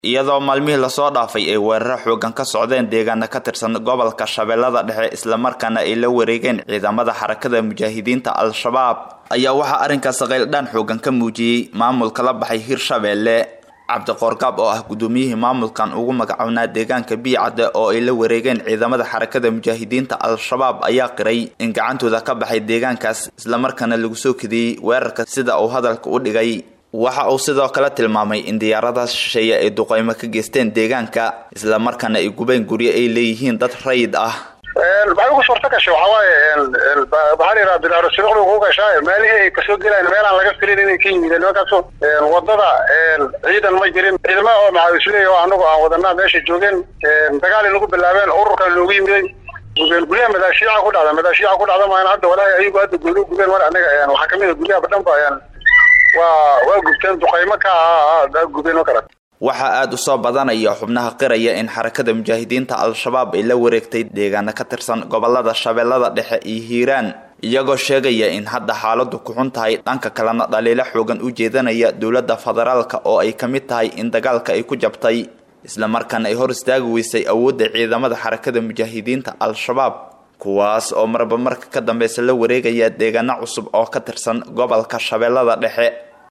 iyadoo maalmihii lasoo dhaafay ay weeraro xoogan ka socdeen deegaana ka tirsan gobolka shabeellada dhexe islamarkaana ay la wareegeen ciidamada xarakada mujaahidiinta al-shabaab ayaa waxaa arrinkaas qayldhaan xoogan ka muujiyey maamulka la baxay hirshabeelle cabdiqoorgaab oo ah gudoomiyihii maamulkan ugu magacownaa deegaanka biicadde oo ay la wareegeen ciidamada xarakada mujaahidiinta al-shabaab ayaa qiray in gacantooda ka baxay deegaankaas islamarkaana lagu soo kadiyey weerarka sida uu hadalka u dhigay waxa uu sidoo kale tilmaamay in diyaaradaas shisheeye ay duqeymo ka geysteen deegaanka islamarkaana ay gubeen guryo ay leeyihiin dad rayid ah maxay ugu suurta gashay waxaa waaye waxaa la yidhaha bilaarosiruqda ugu gashaa meelihii ay kasoo gelayaan meelaan laga filin inay ka yimideen nimankaaso wadada ciidan ma jirin ciidamada oo maxaawisleey oo anagu aan wadanaa meesha joogeen dagaal inagu bilaabeen ururkan noogu yimiday gubeen guryaha madaashiica ku dhacda madaashiica ku dhacda maan hadda walaahi ayagu hadda gooni gubeen mar anaga waxaa kamid a guryaha badhan ba waa waa gubteen duqaymo ka ah gubeen oo kale waxaa aada u soo badanaya xubnaha qiraya in xarakada mujaahidiinta al-shabaab ay la wareegtay deegaana ka tirsan gobolada shabeellada dhexe iyo hiiraan iyagoo sheegaya in hadda xaaladu ku xun tahay dhanka kalena dhaliilo xoogan u jeedanaya dowladda federaalka oo ay ka mid tahay in dagaalka ay ku jabtay islamarkaana ay hor istaagi weysay awoodda ciidamada xarakada mujaahidiinta al-shabaab kuwaas oo marba marka ka dambeysa la wareegaya deegaano cusub oo ka tirsan gobolka shabeellada dhexe